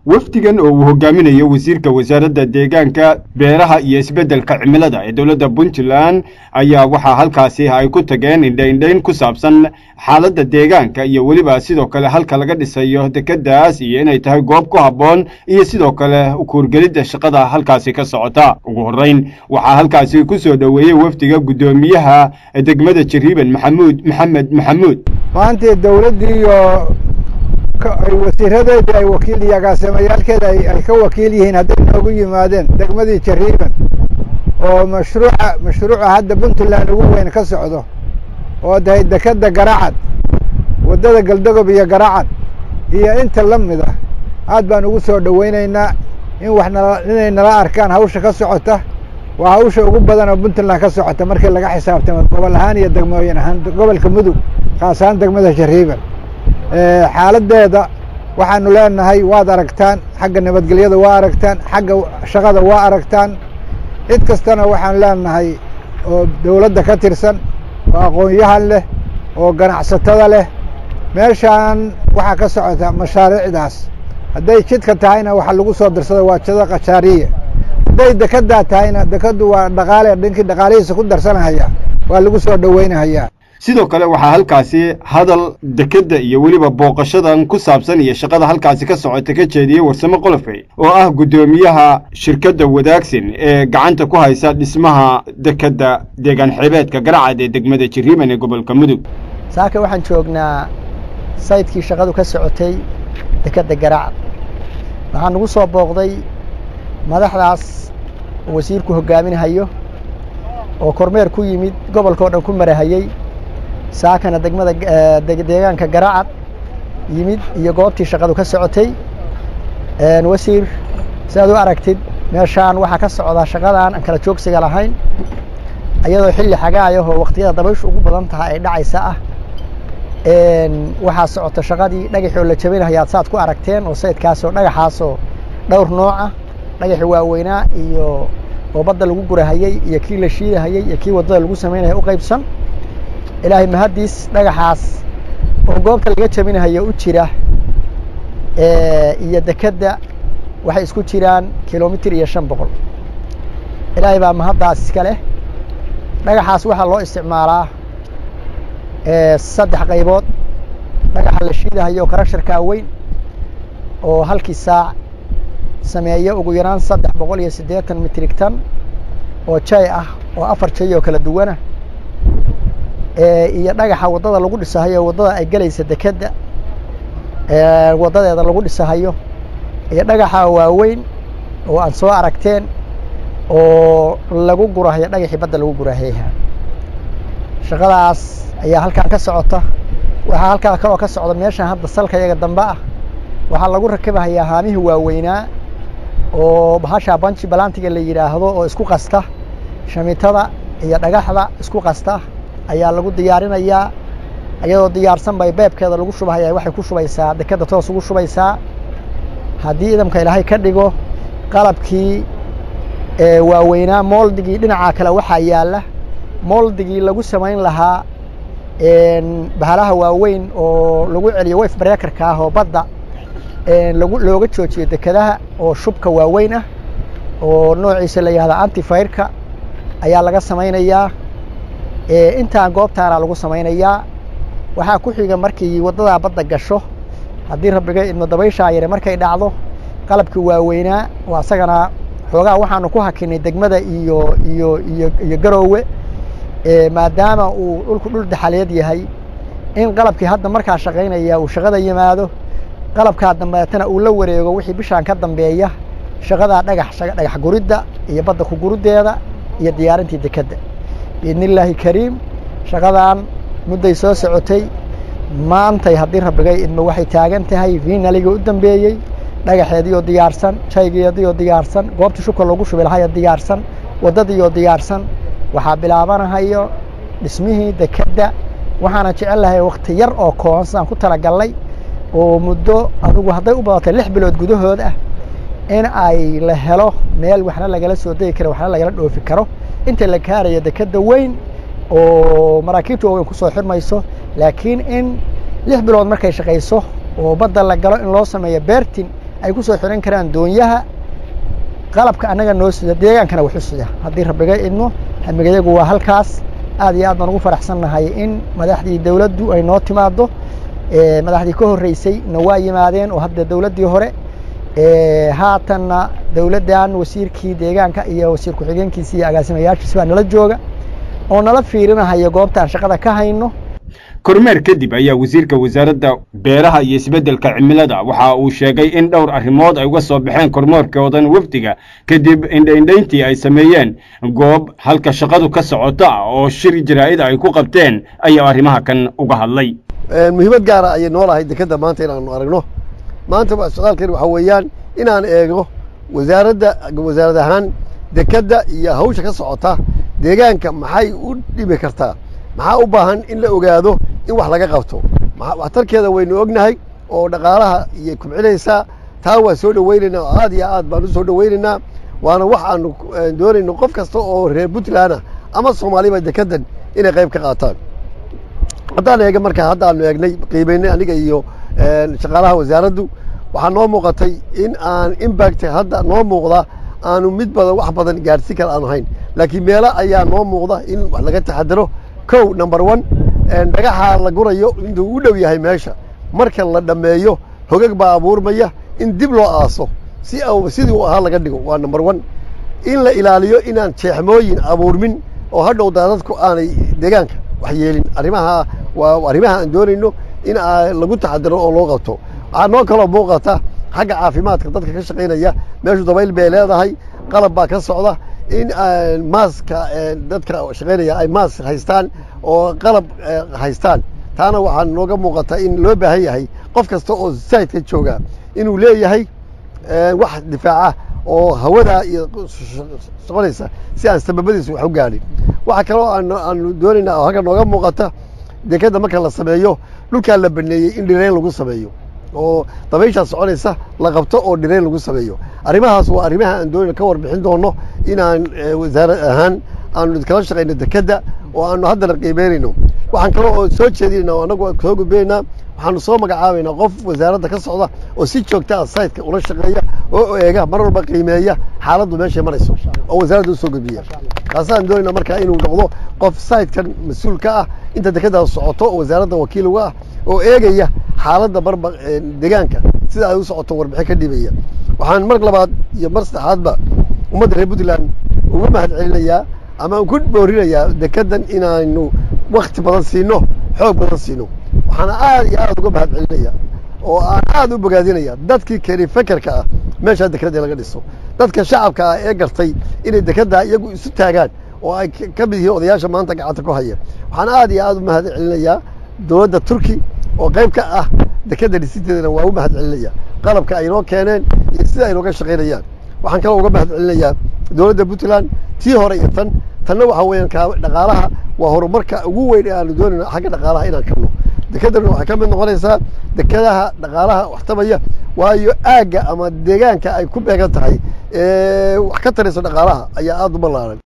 wafdigan oo uu hogaaminayo wasiirka wasaaradda deegaanka beeraha iyo isbeddelka cimilada ee dowladda puntland ayaa waxaa halkaasi ay ku tageen indhaindhayn ku saabsan xaaladda deegaanka iyo weliba sidoo kale halka laga dhisayo dekeddaas iyo inay tahay goob ku habboon iyo sidoo kale kuurgelidda shaqada halkaasi ka socota ugu horrayn waxaa halkaasi ku soo dhoweeyey wafdiga guddoomiyaha degmada jariiban maxamuud maxamed maxamuud maantii dowladdii iyo wasiiradeedii ay wakiil iyo agaasimeyaalkeeda ay ka wakiil yihiin hadday noogu yimaadeen degmadii jariiban oo mashruuca mashruuca hadda puntland ugu weyn ka socdo oo tahay dekeda garacad waddada galdogob iyo garacad iyo inta la mid ah aad baan ugu soo dhoweynaynaa in wax nala inay nala arkaan hawsha ka socota waa hawsha ugu badan oo puntland ka socota markii laga xisaabtamo gobol ahaan iyo degmooyin ahaan gobolka mudug khaas ahaan degmada jariiban xaaladdeeda waxaanu leenahay waad aragtaan xagga nabadgelyada waa aragtaan xagga shaqada waa aragtaan cid kastana waxaan leenahay oo dowladda ka tirsan oo aqoon-yahan leh oo ganacsatada leh meeshaan waxaa ka socota mashaariicdaas hadday jidka tahayna waxa lagu soo dirsada waa jida kashaariya hadday dekeddaa tahayna dekeddu waa dhaqaale dhinkii dhaqaalihiisa ku darsanahaya waa lagu soo dhoweynahayaa sidoo kale waxaa halkaasi hadal dekedda iyo weliba booqashadan ku saabsan iyo shaqada halkaasi ka socota ka jeediyey warsamo qolofey oo ah guddoomiyaha shirkadda wadaagsin ee gacanta ku haysa dhismaha dekedda deegaan xeebeedka garacad ee degmada jiriiban ee gobolka mudug saaka waxaan joognaa saydkii shaqadu ka socotay dekedda garacad waxaa nagu soo booqday madaxdaas oo wasiirku hogaaminahayo oo kormeer ku yimid gobolkao dhan ku marahayey saakana degmada deegaanka garacad yimid iyo goobtii shaqadu ka socotay wasiir siaad u aragtid meeshaan waxaa ka socdaa shaqadan aan kala joogsiga lahayn iyadoo xilli xagaayahoo waqtiyada dabayshu ugu badan tahay ay dhacaysa ah waxaa socota shaqadii dhagaxoo la jabinahayaad saad ku aragteen oo saydkaasoo dhagaxaasoo dhowr nooca dhagaxi waaweynaa iyo oo badda lagu gurahayey iyo kii la shiidahayey iyo kii waddada lagu samaynaya u qaybsan ilaahay mahaddiis dhagaxaas oo goobta laga jabinahayo u jira iyo dekedda waxay isku jiraan kilomitir iyo shan boqol ilaahay baa mahaddaas iska leh dhagaxaas waxaa loo isticmaalaa saddex qaybood dhagaxa la shiidahayo karasharkaa weyn oo halkii saac sameeya ugu yaraan saddex boqol iyo siddeetan mitrig tan oo jay ah oo afar jay oo kala duwana iyo dhagaxa waddada lagu dhisahayo waddada ay gelaysa dekedda waddadeeda lagu dhisahayo iyo dhagaxa waaweyn oo aan soo aragteen oo lagu gurahayo dhagaxii badda lagu gurahayha shaqadaas ayaa halkaan ka socota waxaa halkaa kaloo ka socda meeshaan hadda salka yaga dambe ah waxaa lagu rakibahayaa haamihii waaweynaa oo bahashaa banji balantiga la yidhaahdo oo isku qasta shamiitada iyo dhagaxda isku qasta ayaa lagu diyaarinayaa iyadoo diyaarsan bay beebkeeda lagu shubahaya waxay ku shubaysaa dekedda toos ugu shubaysaa haddii idamka ilaahay ka dhigo qalabkii waaweynaa mooldigii dhinacaa kale waxaa yaalla mooldigii lagu samayn lahaa bahalaha waaweyn oo lagu celiyo wayf bareekarka ah oo badda lagu looga joojiyo dekedaha oo shubka waaweyn ah oo noociisa la yihahda antifayrka ayaa laga samaynayaa intaan goobtaana lagu samaynayaa waxaa ku xiga markii waddadaa badda gasho haddii rabbiga idmo dabayshaa yare markay dhacdo qalabkii waaweynaa oo asagana xoogaa waxaanu ku hakinay degmada iyo iyo iyo iyo garoowe maadaama uu dhulku dhul daxaleed yahay in qalabkii hadda markaa shaqaynaya uu shaqada yimaado qalabkaa dambeetana uu la wareego wixii bishaan ka dambeeya shaqadaa dhagax dhagax guridda iyo badda ku guriddeeda iyo diyaarintii dekedda biidni illaahi kariim shaqadan mudday soo socotay maantay haddii rabbigay idmo waxay taagan tahay viinaligii u dambeeyey dhagaxeediioo diyaarsan jaygeediioo diyaarsan goobtii shubka loogu shubi lahayo diyaarsan waddadiioo diyaarsan waxaa bilaabanahayo dhismihii dekedda waxaana jecel lahay wakti yar oo kooban sidaan ku talagallay oo muddo adigu hadday u badatay lix bilood gudahood ah in ay la helo meel waxna lagala soo degi karo waxna lagala dhoofi karo inta la kaarayo dekedda weyn oo maraakiibta waaweyn kusoo xirmayso laakiin in lix bilood markay shaqayso oo badda la galo in loo sameeyo beertin ay ku soo xiran karaan doonyaha qalabka annaga noo sida deegaankana waxu sida haddii rabbiga idmo hamigayagu waa halkaas aad iyo aad baan ugu faraxsannahay in madaxdii dowladdu ay noo timaado madaxdii ka horreysay na waa yimaadeen oo hadda dowladdii hore haatanna dowladdan wasiirkii deegaanka iyo wasiir ku-xigeenkiisi iyo agaasimayaashiisi baa nala jooga oo nala fiirinahaya goobtaan shaqada ka hayno kormeer kadib ayaa wasiirka wasaaradda beeraha iyo isbeddelka cimilada waxa uu sheegay in dhowr arrimood ay uga soo baxeen kormeerkoodan wafdiga kadib indhaindhayntii ay sameeyeen goob halka shaqadu ka socota oo shir jaraa'id ay ku qabteen ayaa arrimaha kan uga hadlay muhiimad gaara ayay noolahay dekadda maanta inaanu aragno maanta socdaalkeen waxaa weeyaan inaan eego wasaaradda wasaarad ahaan dekadda iyo hawsha ka socota deegaanka maxay u dhibi kartaa maxaa u baahan in la ogaado in wax laga qabto waxtarkeeda waynu ognahay oo dhaqaalaha iyay kubcinaysaa taa waa soo dhowaynaynaa oo aad iyo aad baan u soo dhowaynaynaa waana wax aanu doonayno qof kasta oo reer puntlandah ama soomaaliba dekaddan inay qayb ka qaataan haddaan eega marka hadda aanu eegnay qiimaynay aniga iyo shaqaalaha wasaaraddu waxaa noo muuqatay in aan impact hadda noo muuqda aanu mid badan wax badan gaadhsiin kara aanu hayn laakiin meelo ayaa noo muuqda in wax laga taxadaro kow number one dhagaxa la gurayo intuu u dhow yahay meesha marka la dhammeeyo hogag baa abuurmaya in dib loo aaso si sidii uu ahaa laga dhigo waa number one in la ilaaliyo inaan jeexmooyin abuurmin oo hadhow daadadku aanay deegaanka wax yeelin arrimaha waa arrimaha aan doonayno in lagu taxadiro oo loo qabto waxaa noo kaloo muuqata xagga caafimaadka dadka ka shaqaynaya meeshu dabayl bay leedahay qalab baa ka socda in maaska dadka shaqaynaya ay maas haystaan oo qalab haystaan taana waxaa nooga muuqata in loo baahan yahay qof kasta oo saidka jooga inuu leeyahay wax difaaca oo hawadaa iyo soconaysa si aan sababadiisa wax u gaadhin waxaa kaloo aanu doonaynaa oo halka nooga muuqata dekadda marka la sameeyo dhulkaa la baneeyey in dhirayn lagu sameeyo oo dabayshaa soconaysa la qabto oo dhirayn lagu sameeyo arrimahaas waa arrimaha aan doonayna ka warbixin doono inaan wasaarad ahaan aanu kala shaqayno dekadda oo aanu haddana qiimeynayno waxaan kaloo oo soo jeedinayna oo annagu soo gudbinaynaa waxaanu soo magacaabaynaa qof wasaaradda ka socda oo si joogta ah sayidka ula shaqeeya oo eega mar walba qiimeeya xaaladdu meeshay marayso oo wasaaradda usoo gudbiya kaasaan doonayna markaa inuu noqdo qof sayidkan mas-uul ka ah inta dekadaas socoto oo wasaaradda wakiil uga ah oo eegaya xaaladda marba deegaanka sida ay u socoto warbixin ka dhibaya waxaan mar labaad iyo mar saddexaadba ummadda reer puntland uga mahad celinayaa ama ku boorinayaa dekaddan inaanu wakti badan siino xoog badan siino waxaana aad iyo aad uga mahad celinaya oo aan aad u bogaadinaya dadkii keeni fekerka ah meeshaa dekadda laga dhiso dadka shacabka ah ee gartay inay dekadda iyagu isu taagaan oo ay ka mid yihiin odayaasha maanta gacanta ku haya waxaan aad iyo aad u mahad celinayaa dowladda turki oo qayb ka ah dekadda dhisideedana waa u mahad celinaya qalabka ay noo keeneen iyo sida ay nooga shaqaynayaan waxaan kaloo uga mahad celinayaa dowladda puntland tii hore iyo tan tanna waxaa weeyaan ka dhaqaalaha waa horumarka ugu weyn ee aanu doonayno xagga dhaqaalaha inaan kabno dekedana waxay ka mid noqonaysaa dekadaha dhaqaalaha waxtabaya waayo aagga ama deegaanka ay ku beegan tahay wax ka tarayso dhaqaalaha ayaa aada u ballaaran